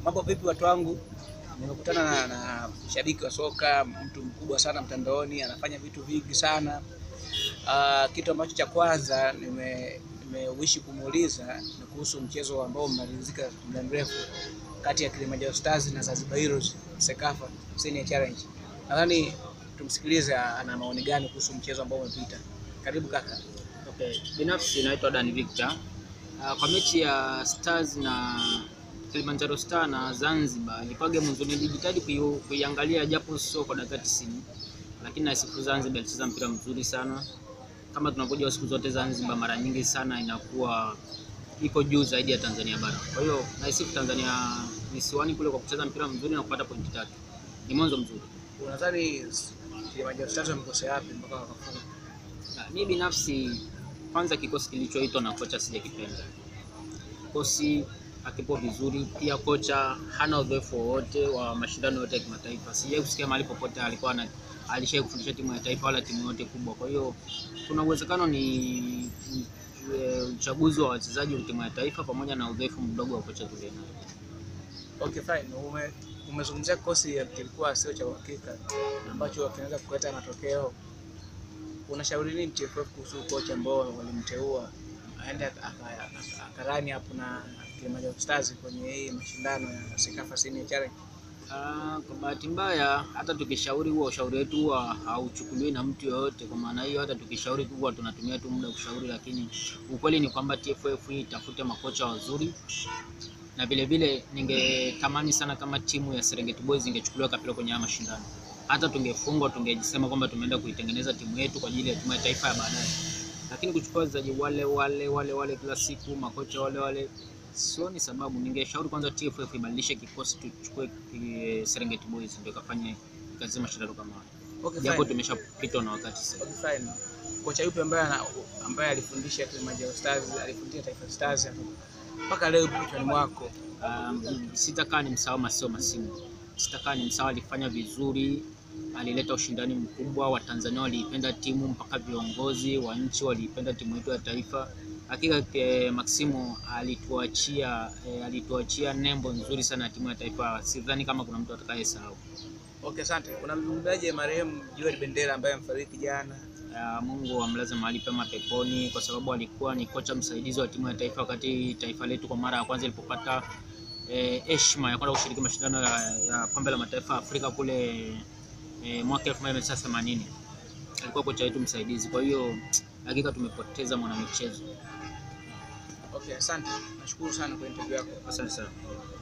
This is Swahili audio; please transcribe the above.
Mambo vipi watu wangu? Nimekutana na, na shabiki wa soka, mtu mkubwa sana mtandaoni, anafanya vitu vingi sana. Uh, kitu ambacho cha kwanza nime nimeuishi kumuuliza ni kuhusu mchezo ambao umemalizika muda mrefu kati ya Kilimanjaro Stars na Zanzibar Heroes Sekafa Senior Challenge. Nadhani tumsikilize ana maoni gani kuhusu mchezo ambao umepita. Karibu kaka. Okay. Binafsi naitwa Dan Victor. Uh, kwa mechi ya Stars na Kilimanjaro Star na Zanzibar ilikuwa game nzuri, nilijitahidi kui- kuiangalia japo sio kwa dakika 90, lakini naisifu Zanzibar ilicheza mpira mzuri sana. Kama tunavyojua siku zote Zanzibar mara nyingi sana inakuwa iko juu zaidi ya Tanzania bara. Kwa hiyo naisifu Tanzania visiwani kule kwa kucheza mpira mzuri na kupata pointi tatu. Ni mwanzo mzuri. Unadhani Kilimanjaro Stars wamekosea wapi mpaka wakafunga? Na, mi binafsi kwanza kikosi kilichoitwa na kocha sijakipenda. Kikosi hakipo vizuri, pia kocha hana uzoefu wowote wa mashindano yote ya kimataifa. Sijai kusikia mahali popote alikuwa na alishai kufundisha timu ya taifa wala timu yote kubwa. Kwa hiyo kuna uwezekano ni ni- e, uchaguzi wa wachezaji wa timu ya taifa pamoja na udhaifu mdogo wa kocha tulionao. Okay, fine. Ume, umezungumzia kikosi kilikuwa sio cha uhakika ambacho kinaweza kuleta matokeo. Unashauri nini TFF kuhusu kocha ambao walimteua aende aka- aka- aka- akarani hapo na Kilimanjaro Stars kwenye hii mashindano ya Sekafa Senior Challenge? Ah, kwa bahati mbaya hata tukishauri huo ushauri wetu huwa hauchukuliwi na mtu yoyote. Kwa maana hiyo hata tukishauri tu huwa tunatumia tu muda kushauri, lakini ukweli ni kwamba TFF itafute makocha wazuri, na vile vile ningetamani sana kama timu ya Serengeti Boys ingechukuliwa kapilo kwenye haya mashindano. Hata tungefungwa tungesema kwamba tumeenda kuitengeneza timu yetu kwa ajili ya timu ya taifa ya baadaye, lakini kuchukua wachezaji wale wale wale wale kila siku, makocha wale wale sioni sababu. Ningeshauri kwanza TFF ibadilishe kikosi, tuchukue eh, Serengeti Boys ndio kafanye kazi mashindano kama haya, Okay, japo fine. tumeshapitwa na wakati sasa. Okay, fine. Kocha yupi ambaye ana, ambaye alifundisha Kilimanjaro Stars, alifundisha Taifa Stars hapo mpaka leo yupo kichwani mwako? Um, sitakaa ni msahau Masio Masimu, sitakaa ni msahau, alifanya vizuri, alileta ushindani mkubwa, Watanzania waliipenda timu mpaka viongozi wa nchi waliipenda timu yetu ya taifa. Hakika eh, Maximo alituachia eh, alituachia nembo nzuri sana ya timu ya taifa, sidhani kama kuna mtu atakayesahau. Okay, asante. Unamzungumzaje marehemu Joel Bendera ambaye amefariki jana? Ya, Mungu amlaze mahali pema peponi, kwa sababu alikuwa ni kocha msaidizi wa timu ya taifa wakati taifa letu kwa mara ya kwanza ilipopata eh, heshima ya kwenda kushiriki mashindano ya, ya kombe la mataifa ya Afrika kule eh, mwaka 1980 alikuwa kocha wetu msaidizi. Kwa hiyo hakika tumepoteza mwanamichezo. Okay, asante. Nashukuru sana kwa interview yako. Asante sana.